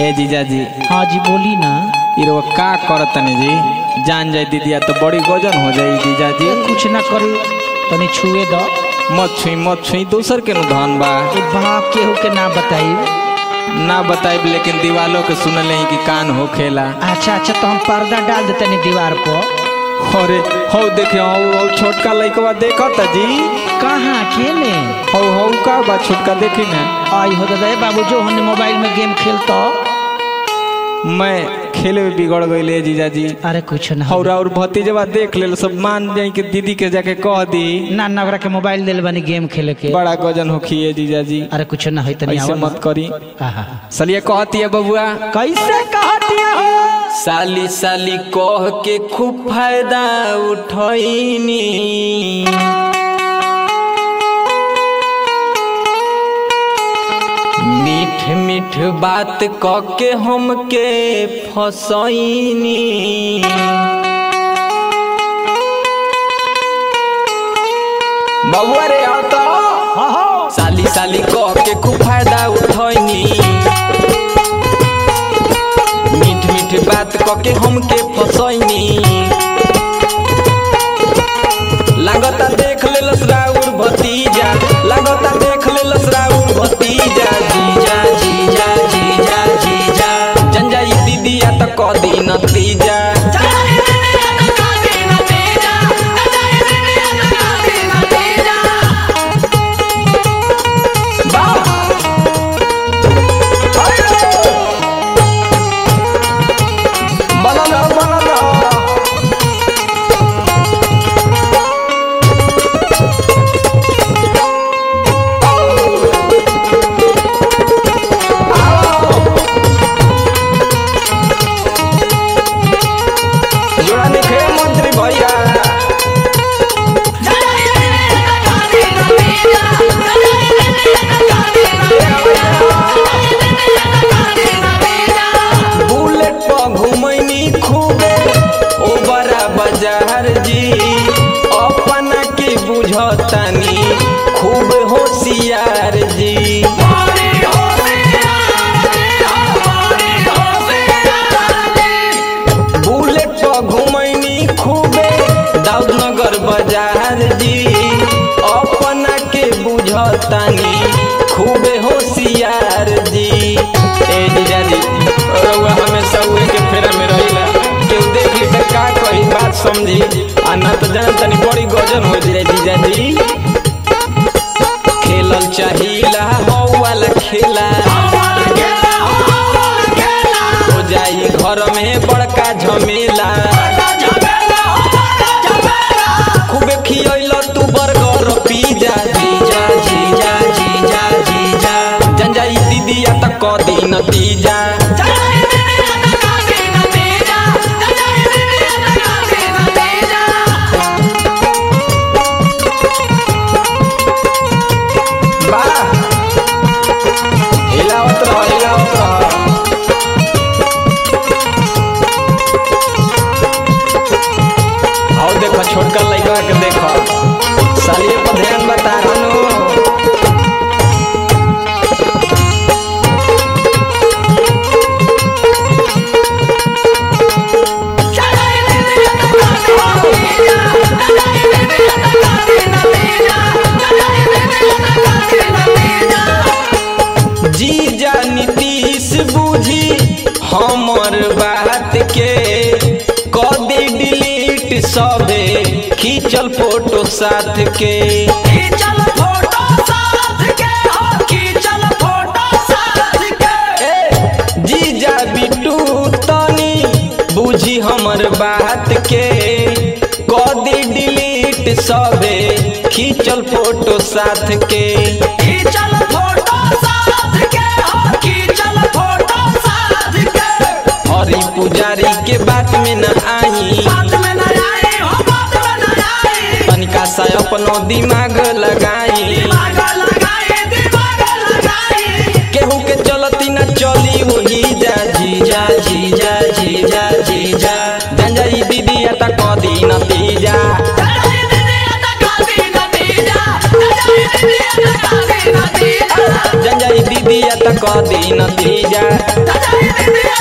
ए जीजा जी हाँ जी बोली ना इरो का करतनी जी जान जाए दीदिया तो बड़ी गजन हो जाई जीजा जी ए, कुछ ना करू तनी छुए दो मत छुई मत छुई दूसर के नु धन बा ए बाप केहू के ना बताई ना बताइब लेकिन दीवालों के सुनले ही कि कान हो खेला अच्छा अच्छा तो हम पर्दा डाल देते नहीं दीवार पर अरे हो देखे हो हो छोटका लइकवा देखत जी कहाँ केने हो हो का बा छोटका देखी ना आई हो दादा ए बाबू जो हमने मोबाइल में गेम खेलता मैं खेले में बिगड़ गईले जीजा जी अरे कुछ ना और और भतीजवा देख ले सब मान जाई कि दीदी के जाके कह दी ना ना ओकरा के मोबाइल दिल बनी गेम खेले के बड़ा गजन हो खिए जीजा जी अरे कुछ ना होई तनी ऐसे आओ मत करी आहा सलिए कहती है बबुआ कैसे कहतिया हो साली साली कह के खूब फायदा उठैनी मीठ मीठ बात क के हमके फसैनी बबुआ रे आओ तो हाँ हाँ साली साली कह के खूब फायदा उठैनी मीठ मीठ बात क के हमके फसैनी लागता देख ले लसराउर भतीजा लागता देख ले लसराउर भतीजा जीजा जीजा जीजा जीजा जंजाई दीदिया त क दी नतीजा बनल रहो, बनल रहो। जोड़ा निखे मंत्री भैया बुलेट पर घुमैनी खूबे ओ बड़ा बाजार जी अपना के बुझतानी खूब होशियार जी बुलेट पर घुमैनी खूबे दाऊदनगर बाजार जी अपना के बुझतानी खूबे होशियार जी ए जीजा जी रउआ हमेशा उहे के फेरा में रहिला केहू देख ली त का कही बात समझी आ ना तो जान तनी बड़ी गजन हो जाए जीजा जी खेलल चाहिला हौ वाला खेला हो जाई घर में बड़का झमेला खूबे खियैल तू बर्गर पिज्जा जीजा जीजा जीजा जीजा जंजाई दीदिया त क दी नतीजा वाह हिलावत रह हिलावत रह और देखो छोटका लड़का के देखो सालिए पर ध्यान बता रहनु जीजा नीतीश बूझी हमर बात के क दे डिलीट सबे खींचल फोटो साथ के ए, जीजा बिटू तनी बूझी हमर बात के क दे डिलीट सबे खींचल फोटो साथ के हरी पुजारी के बात में न आई तनिका सा अपनो दिमाग लगाई केहू के चलती न चली वही जा जीजा जीजा जीजा जीजा जंजाई दीदी त कदी नतीजा जंजाई दीदी त क दी नतीजा